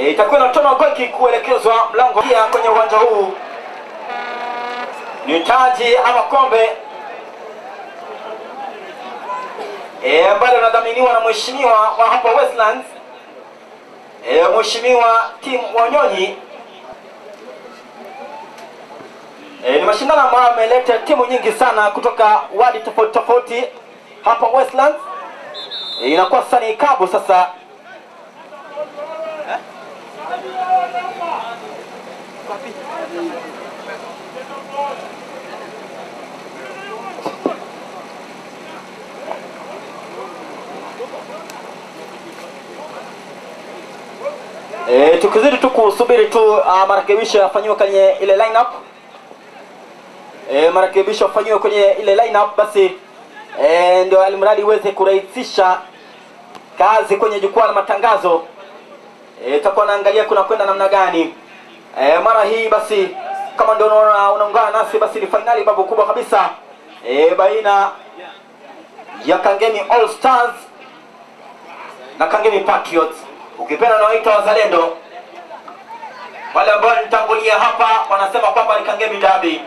E, itakuwa inatona goal kick kuelekezwa mlango pia kwenye uwanja huu. Ni taji ama kombe e, ambalo linadhaminiwa na mheshimiwa wa hapa Westlands e, mheshimiwa Tim Wanyonyi. E, ni mashindano ambayo ameleta timu nyingi sana kutoka wadi tofauti tofauti hapa Westlands. E, inakuwa sasa ni kabu sasa E, tukizidi tu kusubiri tu uh, marekebisho yafanyiwe kwenye ile lineup. E, marekebisho yafanyiwe kwenye ile lineup basi e, ndio alimradi iweze kurahisisha kazi kwenye jukwaa la matangazo. E, takuwa naangalia kuna kwenda namna gani. E, mara hii basi kama ndio unaona unaungana nasi basi ni fainali babu kubwa kabisa e, baina ya Kangemi All Stars na Kangemi Patriots ukipenda nawaita wazalendo. Wale ambao nitangulia hapa wanasema kwamba ni Kangemi Derby.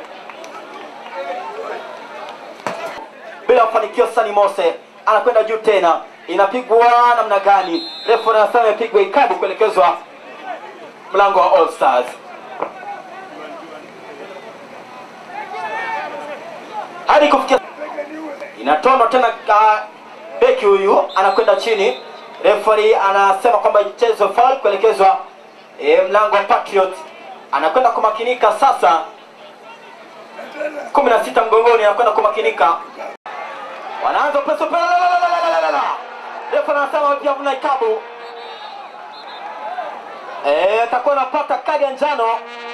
Bila mafanikio, Sani Mose anakwenda juu tena, inapigwa namna gani? Refu anasema imepigwa ikabu kuelekezwa mlango wa All Stars. Hadi kufikia inatondwa tena, ka beki huyu anakwenda chini Referee anasema kwamba ichezwe foul kuelekezwa e, mlango wa Patriot. Anakwenda kumakinika sasa, kumi na sita mgongoni, anakwenda kumakinika, wanaanza peso pela. Referee anasema pia mna ikabu eh, atakuwa anapata kadi ya njano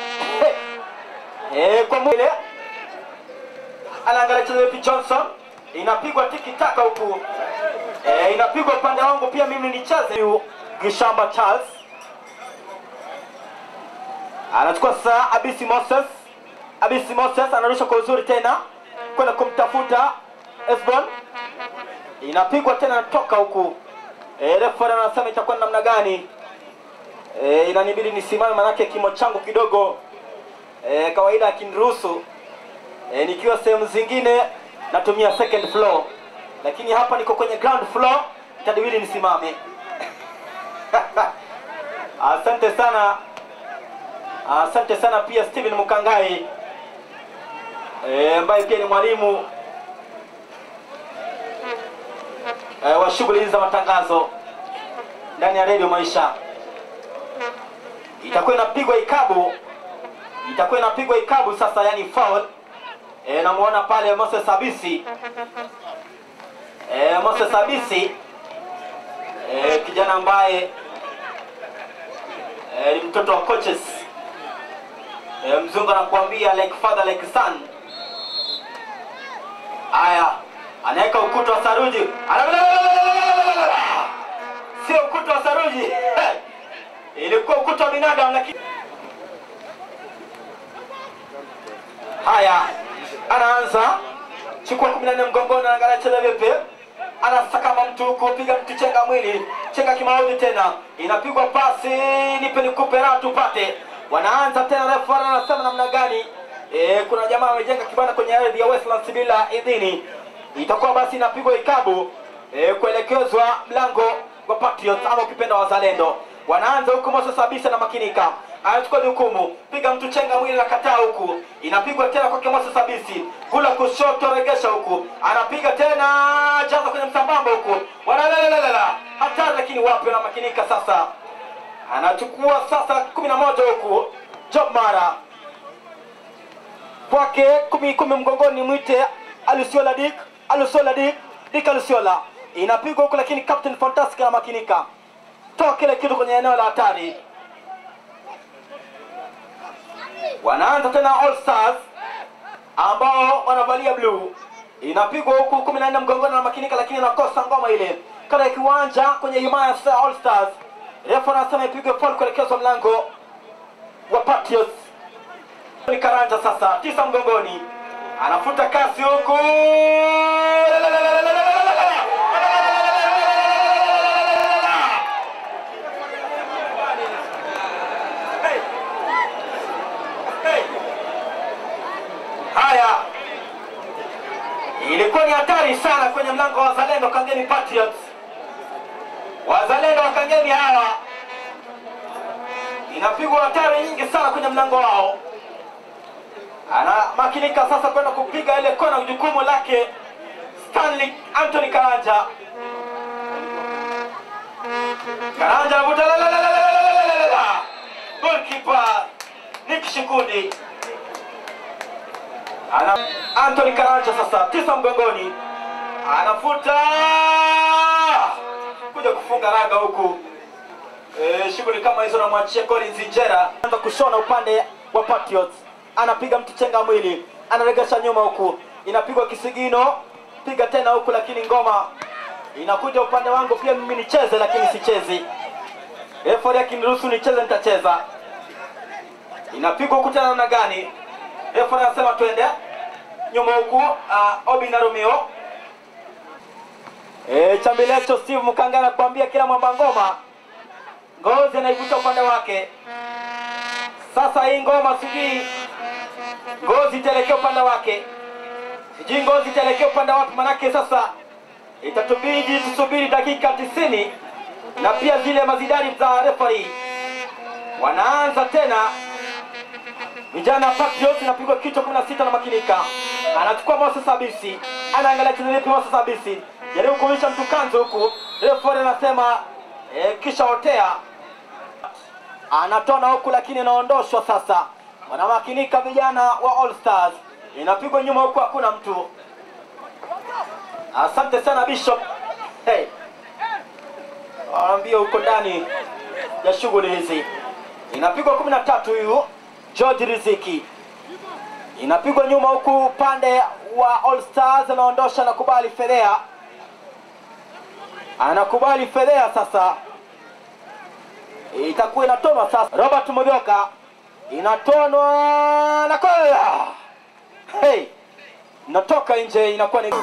eh, kwa mwile anaangalia chezo Johnson, inapigwa tiki taka huku E, inapigwa upande wangu pia mimi nicheze. Huyu Gishamba Charles anachukua sasa, Abisi Moses, Abisi Moses anarusha kwa uzuri tena kwenda kumtafuta Esbon, inapigwa tena natoka huku. E, refa anasema itakuwa namna gani? E, inanibidi nisimame manake kimo changu kidogo e, kawaida akiniruhusu e, nikiwa sehemu zingine natumia second floor lakini hapa niko kwenye ground floor, itabidi nisimame. Asante sana, asante sana pia Steven Mukangai ambaye e, pia ni mwalimu e, wa shughuli hizi za matangazo ndani ya Radio Maisha. Itakuwa inapigwa ikabu, itakuwa inapigwa ikabu sasa, yani foul. E, namuona pale Moses Abisi E, Moses Abisi e, kijana ambaye e, ni mtoto wa coaches e, mzungu anakuambia like father like son. Haya, anaweka ukuta wa saruji, sio ukuta wa saruji ilikuwa ukuta wa binadamu, lakini haya, anaanza chukua kumi na nne mgongoni, anaangalia cheza vipi anasakama mtu huku, piga mtu chenga mwili, chenga kimaudhi tena, inapigwa pasi, nipe nikupe raha tupate. Wanaanza tena, refu anasema namna gani? E, kuna jamaa amejenga kibanda kwenye ardhi ya Westlands bila idhini, itakuwa basi inapigwa ikabu e, kuelekezwa mlango wa Patriots ama ukipenda wazalendo. Wanaanza huku, Moses Abisa na makinika anachukua jukumu, piga mtu chenga mwili na kataa huku, inapigwa tena kwake Moses Abisi, kula kushoto, regesha huku, anapiga tena, jaza kwenye msambamba huku, wanalelelala hatari, lakini wapi, wanamakinika sasa, anachukua sasa kumi na moja huku, Job Mara kwake kumi kumi mgongoni, mwite Alusiola Dik, Alusiola Dik, Dik Alusiola, inapigwa huku, lakini Captain Fantastic anamakinika, toa kile kitu kwenye eneo la hatari wanaanza tena All Stars ambao wanavalia blue, inapigwa huku kumi na nne mgongoni na makinika, lakini nakosa ngoma ile kada ya kiwanja kwenye himaya ya All Stars. Refa anasema ipigwe foul kuelekezwa mlango wa Patriots. Ni Karanja sasa, tisa mgongoni, anafuta kasi huku kwa wazalendo Kangemi Patriots. Wazalendo wa Kangemi hawa inapigwa hatari nyingi sana kwenye mlango wao. Anamakinika sasa kwenda kupiga ile kona, jukumu lake Stanley Anthony Karanja. Karanja anavuta la la la la la la la la la la. Goalkeeper Nick Shikundi. Ana Anthony Karanja sasa tisa mgongoni. Anafuta kuja kufunga raga huku. Eh, shughuli kama hizo namwachia Collins Injera. Anza kushona upande wa Patriots. Anapiga mtu chenga mwili. Anaregesha nyuma huku. Inapigwa kisigino. Piga tena huku lakini ngoma inakuja upande wangu pia mimi nicheze lakini sichezi. Referee akiniruhusu nicheze nitacheza. Inapigwa huku tena namna gani? Referee anasema twende nyuma huku uh, Obi na Romeo. E, chambilecho Steve Mukanga anakuambia kila mwamba ngoma ngozi anaivuta upande wake. Sasa hii ngoma sijui ngozi itaelekea upande wake, sijui ngozi itaelekea upande wapi, manake sasa itatubidi tusubiri dakika tisini na pia zile mazidari za referee wanaanza tena. Vijana Patriots inapigwa kichwa 16 na makinika, anachukua Moses Abisi, anaangalia chini vipi Moses Abisi, jaribu kuonyesha mtu kanzu huku, referee anasema eh, kisha otea anatona huku lakini anaondoshwa sasa. Wanamakinika vijana wa All Stars, inapigwa nyuma huku, hakuna mtu. Asante sana Bishop. Hey, waambie huko ndani ya shughuli hizi. Inapigwa kumi na tatu huyu George Riziki, inapigwa nyuma huku upande wa All Stars, anaondosha, anakubali Fedhea, anakubali Fedhea sasa itakuwa inatonwa sasa. Robert Modhoka inatonwa na kola, hey, inatoka nje, inakuwa ni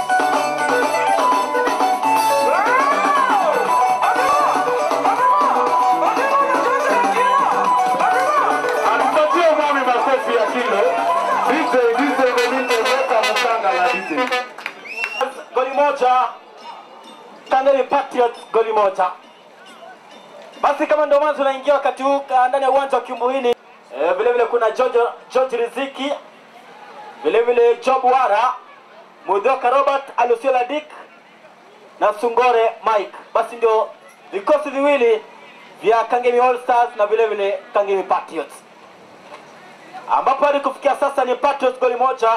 Atupatie mwami makofi ya kilo. DJ, DJ Benito, weka msanga la DJ. goli moja Kangemi Patriots goli moja. Basi kama ndio mwanzo unaingia wakati huu ka- ndani ya uwanja wa Kiumbuini, eh, vile vile kuna George, George Riziki, vile vile Job Wara, Mudhoka Robert, Alusiola Dick na Sungore Mike. Basi ndio vikosi viwili vya Kangemi All Stars na vile vile Kangemi Patriots, ambapo hadi kufikia sasa ni Patriots goli moja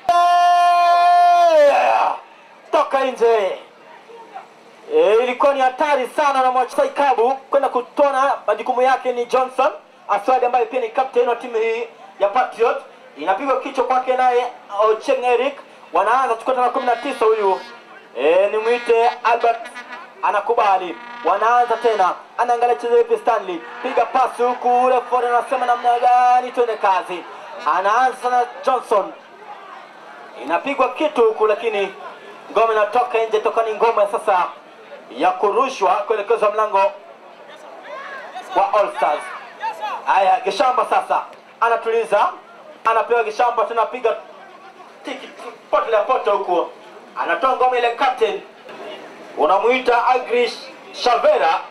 Yeah! toka nje. E, ilikuwa ni hatari sana na mwacha Ikabu kwenda kutona. Majukumu yake ni Johnson Aswadi ambaye pia ni captain wa timu hii ya Patriot. Inapigwa kichwa kwake naye Ocheng Eric, wanaanza chukua tena kumi na tisa huyu e, ni mwite Albert anakubali, wanaanza tena, anaangalia cheza vipi Stanley, piga pasi huku, refa anasema namna gani, twende kazi. Anaanza sana Johnson inapigwa kitu huku, lakini ngome inatoka nje, toka ni ngome sasa ya kurushwa kuelekezwa mlango wa All Stars. Haya, Gishamba sasa anatuliza, anapewa Gishamba, tunapiga tiki pote la pote huku, anatoa ngome ile. Captain unamuita Agrish Shavera,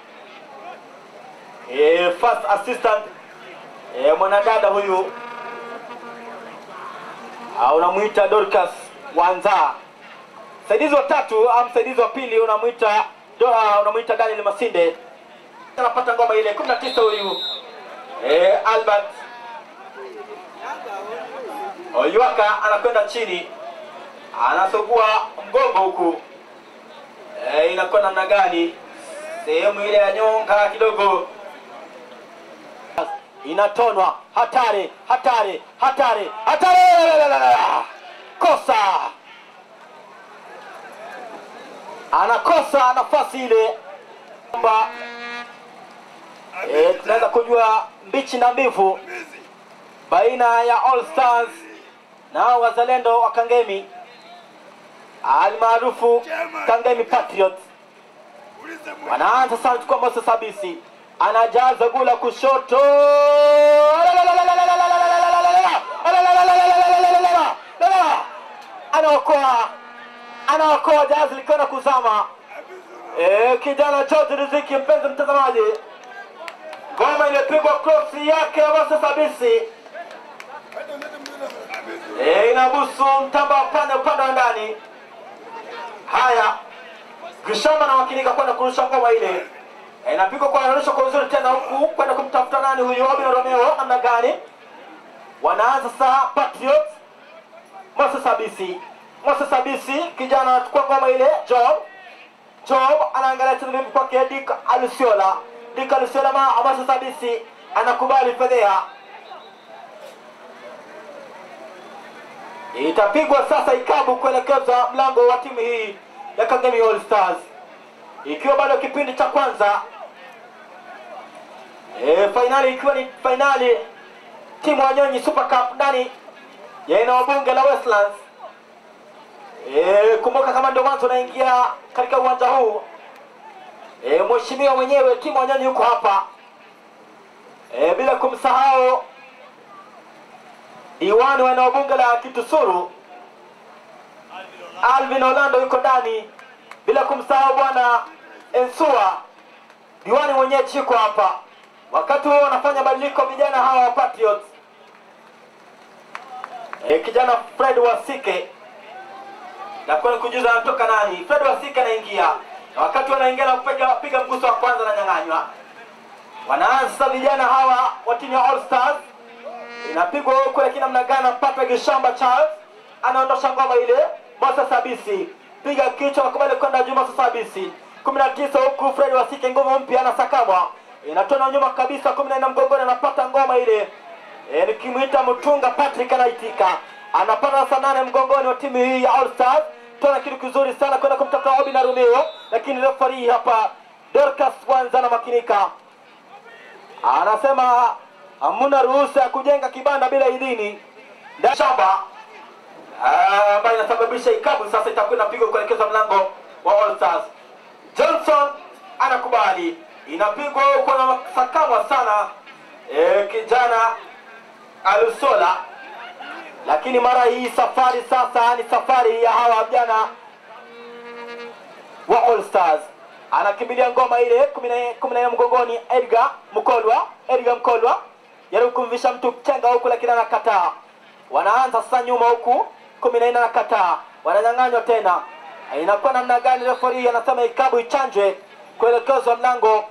e, first assistant e, mwanadada huyu Ah, unamwita Dorcas Wanza. Msaidizi wa tatu au msaidizi wa pili unamwita Doa, unamwita Daniel Masinde. Anapata ngoma ile 19 huyu. Eh, Albert Oyuaka anakwenda chini. Anasogua mgongo huku. Eh, inakuwa namna gani? Sehemu ile ya nyonga kidogo inatonwa hatari hatari hatari hatari kosa anakosa nafasi ile kwamba e, tunaweza kujua mbichi na mbivu baina ya All Stars na wazalendo wa Kangemi almaarufu Kangemi Patriots wanaanza sasa kuchukua Moses Abisi anajaza gula kushoto anaokoa anaokoa jahazi likiona kuzama. E, kijana George Riziki, mpenzi mtazamaji, ngoma iliyopigwa cross yake Moses Abisi e, inabusu mtamba wa pande upande wa ndani. Haya, Gishamba na makinika kwenda kurusha ngoma ile e, inapigwa kwa narusha kwa uzuri tena huku kwenda kumtafuta nani huyu Obino Romeo, namna gani wanaanza sasa Patriots Moses Abisi. Moses Abisi kijana anachukua ngoma ile Job. Job anaangalia tena vipi kwake Dick Alusiola. Dick Alusiola ma Moses Abisi anakubali fedhea. Itapigwa sasa ikabu kuelekeza mlango wa timu hii ya Kangemi All Stars. Ikiwa bado kipindi cha kwanza. E, fainali ikiwa ni fainali timu Wanyonyi Super Cup ndani ya eneo bunge la Westlands. E, kumbuka kama ndio mwanzo unaingia katika uwanja huu e, mheshimiwa mwenyewe timu Wanyonyi yuko hapa e, bila kumsahau diwani wa eneo bunge la Kitusuru Alvin Orlando yuko ndani, bila kumsahau bwana Ensua diwani mwenyeji yuko hapa. Wakati huo wanafanya badiliko vijana hawa wa Patriots e, kijana Fred Wasike na kwenda kujuza anatoka nani. Fred Wasike anaingia, na wakati wanaingia na kupiga piga mguso wa kwanza na nyang'anywa. Wanaanza vijana hawa wa timu ya All Stars, inapigwa huku, lakini namna gani? Patrick Shamba Charles anaondosha ngoma ile. Moses Abisi piga kichwa, wakubali kwenda juu. Moses Abisi kumi na tisa huku Fred Wasike nguvu mpya anasakamwa, inatona nyuma kabisa, kumi na nne mgongoni, anapata ngoma ile E, nikimwita Mtunga Patrick anaitika, anapata saa nane mgongoni wa timu hii ya All Stars. Tuna kitu kizuri sana kwenda kumtafuta Obi na Romeo, lakini refari hapa Dorcas Wanza na makinika anasema hamuna ruhusa ya kujenga kibanda bila idhini ndani shamba Ah, ambayo inasababisha ikabu sasa itakuwa inapigwa kuelekeza mlango wa All Stars. Johnson anakubali, inapigwa huko na sakamwa sana e, kijana Alusola, lakini mara hii safari sasa ni safari ya hawa vijana wa All Stars. Anakimbilia ngoma ile kumi na kumi na nne mgongoni, Edgar Mkolwa, Edgar Mkolwa jaribu kumvisha mtu chenga huku, lakini anakataa. Wanaanza sasa nyuma huku, kumi na nne anakataa, wananyang'anywa tena. Inakuwa namna gani? Refari anasema ikabu ichanjwe kuelekezwa mlango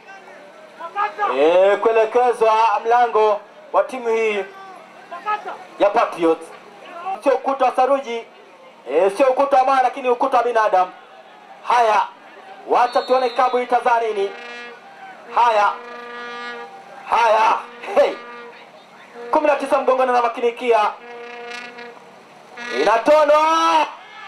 e, kuelekezwa mlango wa timu hii ya Patriots. Sio ukuta wa saruji e, sio ukuta wa mawe, lakini ukuta wa binadamu. Haya, wacha tuone kabu itazaa nini. Haya haya, hey. kumi na tisa mgongoni na makinikia inatonwa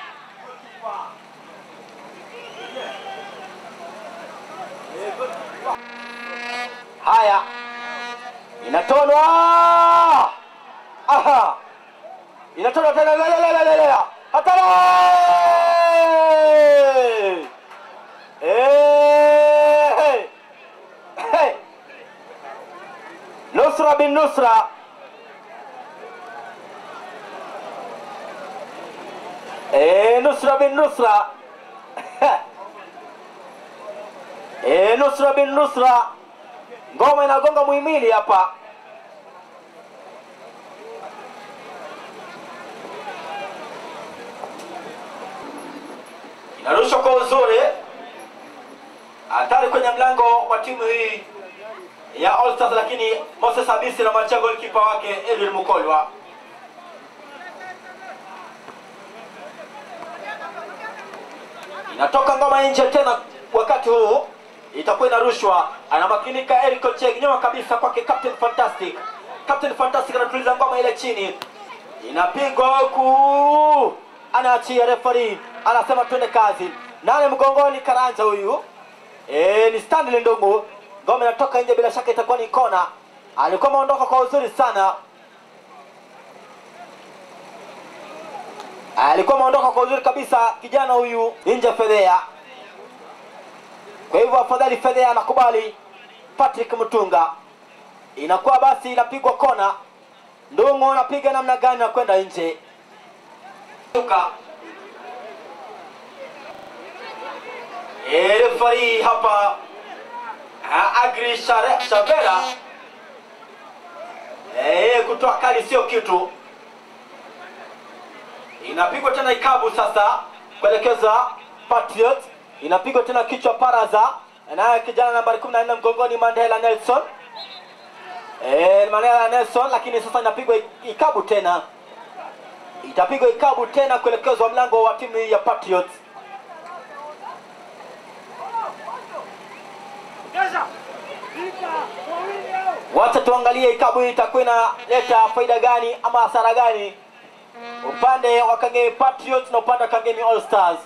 haya inatonwa aha inatonwa tena lelelelelele hatari Eh, hey. Nusra bin Nusra Eh, Nusra bin Nusra Eh, Nusra bin Nusra ngoma inagonga muhimili hapa inarushwa kwa uzuri hatari kwenye mlango wa timu hii ya All Stars, lakini Moses Abisi na machia golikipa wake Edwin Mukolwa. Inatoka ngoma nje tena, wakati huu itakuwa inarushwa, anamakinika Eric Ocheng nyuma kabisa kwake Captain Fantastic. Captain Fantastic anatuliza ngoma ile chini, inapigwa huku, anaachia referee, anasema twende kazi. Nane mgongoni, Karanja huyu e, ni Stanley Ndungu. Ngoma inatoka nje, bila shaka itakuwa ni kona. Alikuwa ameondoka kwa uzuri sana, alikuwa ameondoka kwa uzuri kabisa kijana huyu nje Fedhea. Kwa hivyo afadhali Fedhea anakubali Patrick Mtunga, inakuwa basi inapigwa kona. Ndungu anapiga namna gani na kwenda nje. Tuka. E, refari hapa ah, Agri Share- Shavera e, kutoa kali sio kitu. Inapigwa tena ikabu sasa kuelekeza Patriot, inapigwa tena kichwa Paraza, naye kijana nambari 14 mgongoni Mandela Nelson e, Mandela Nelson, lakini sasa inapigwa ikabu tena, itapigwa ikabu tena kuelekezwa mlango wa timu ya Patriots. Wacha tuangalie ikabu hii itakuwa inaleta faida gani ama hasara gani upande wa Kangemi Patriots na upande wa Kangemi All Stars.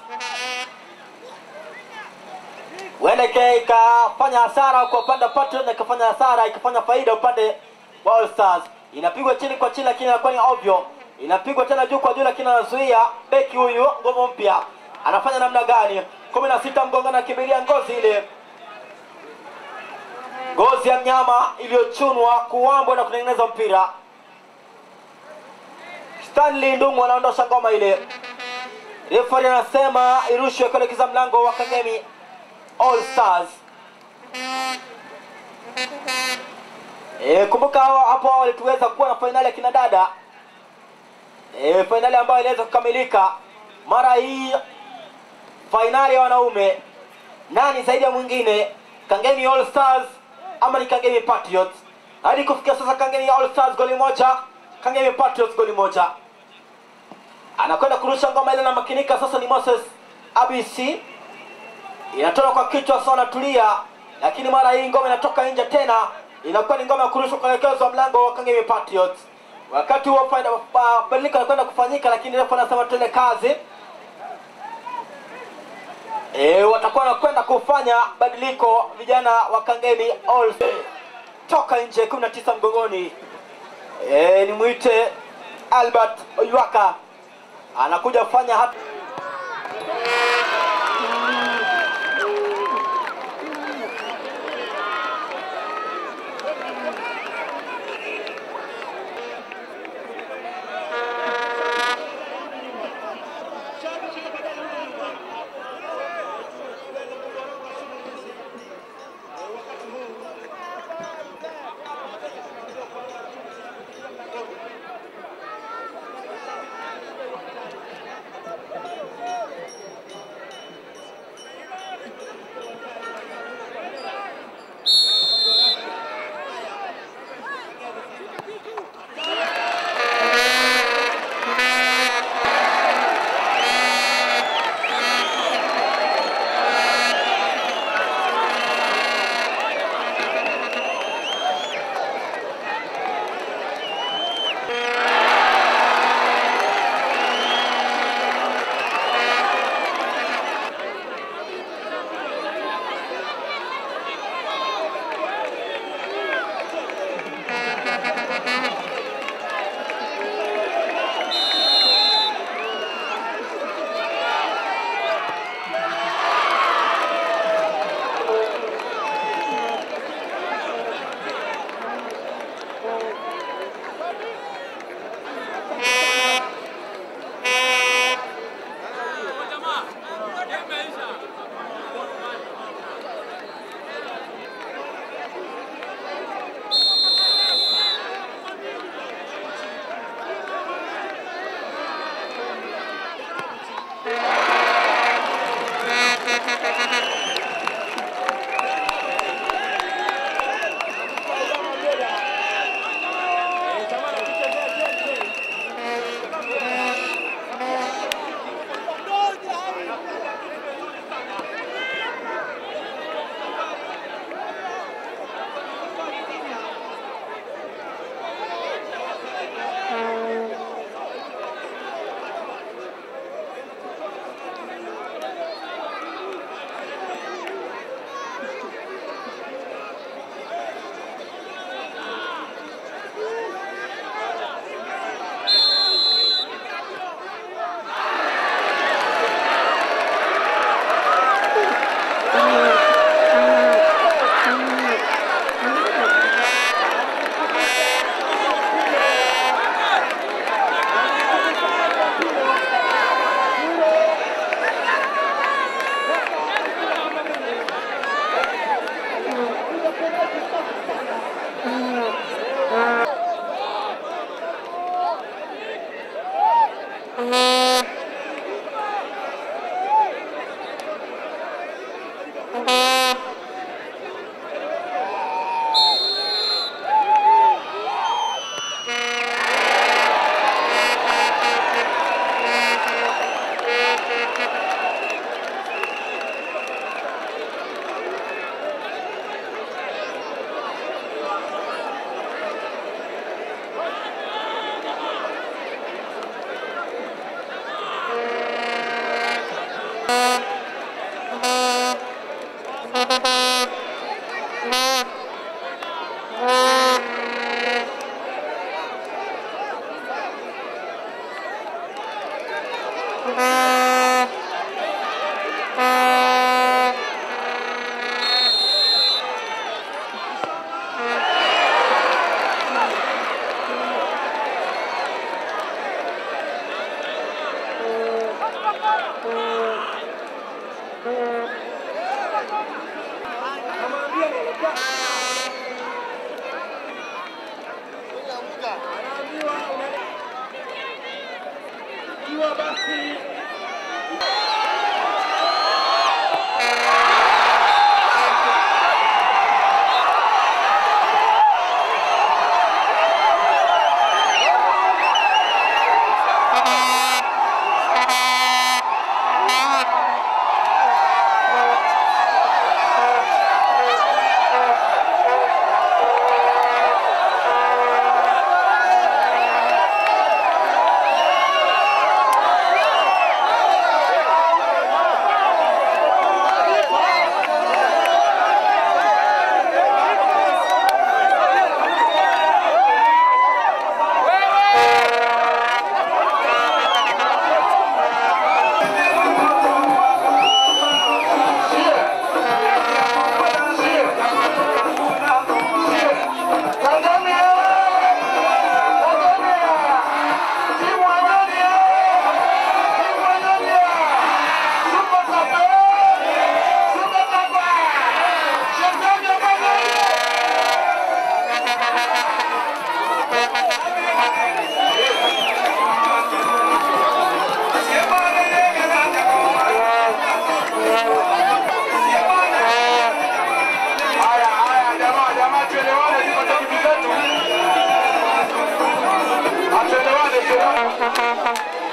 Huenda ika- ikafanya hasara kwa upande wa Patriots na ikafanya hasara ikafanya faida upande wa All Stars. Inapigwa chini kwa chini, lakini inakuwa ni ovyo. Inapigwa tena juu kwa juu, lakini anazuia beki huyu ngomo mpya. Anafanya namna gani? kumi na sita mgongoni, akimbilia ngozi ile ngozi ya mnyama iliyochunwa kuwambwa na kutengeneza mpira. Stanley Ndungu anaondosha ngoma ile. Refari anasema irushwe kuelekeza mlango wa Kangemi All Stars. E, kumbuka hawa- hapo awali tuweza kuwa na fainali ya kina dada e, fainali ambayo iliweza kukamilika. Mara hii fainali ya wanaume, nani zaidi ya mwingine, Kangemi All Stars ama ni Kangemi Patriots? Hadi kufikia sasa Kangemi All Stars goli moja, Kangemi Patriots goli moja. Anakwenda kurusha ngoma ile na makinika sasa, ni Moses ABC inatoka kwa kichwa sasa, anatulia, lakini mara hii ngoma inatoka nje tena, inakuwa ni ngoma ya kurushwa kuelekezwa mlango wa Kangemi Patriots. Wakati huo faida pa- badiliko anakwenda kufanyika, lakini refa anasema tuende kazi. E, watakuwa wanakwenda kufanya badiliko vijana wa Kangemi All toka nje 19 mgongoni. E, nimwite Albert Oyuaka anakuja kufanya hata Haya, haya, jamaa, jamaa, tuelewane, tupate vitu zetu. Atuelewane, tuelewane.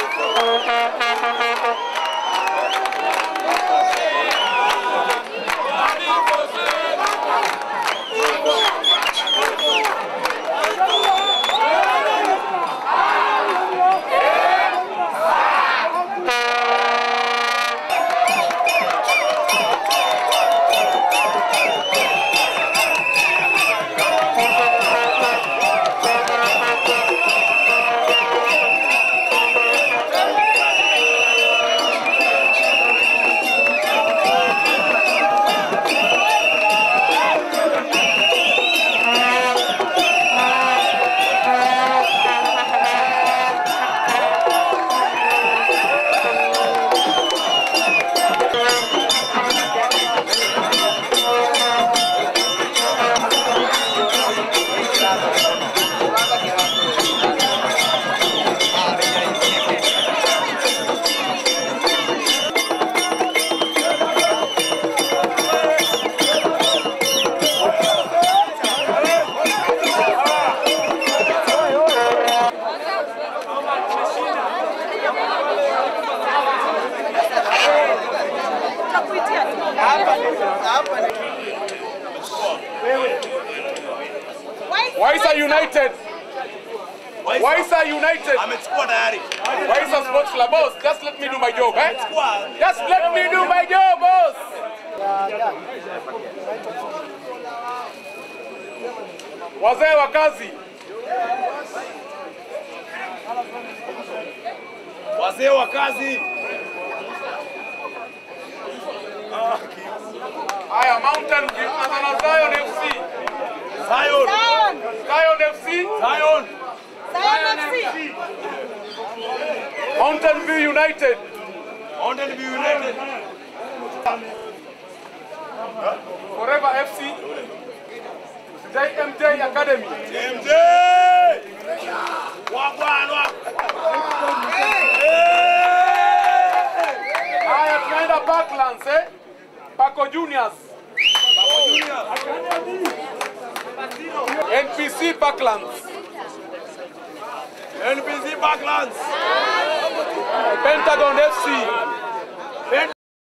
Waisa United. Waisa United. amechukua tayari. Waisa Sports Club. Boss, just let me do my job, eh? Chukua. Just let me do my job, boss. Wazee wa kazi. Wazee wa kazi. Haya, Mountain View na Zion FC. Zion. Zion FC. Zion. Mountain View United. Mountain View United. Forever FC. JMJ Academy. MJ. Wagwanwa. Haya, tunaenda Parklands, eh? Pako Juniors. NPC Backlands. NPC Backlands. Pentagon FC.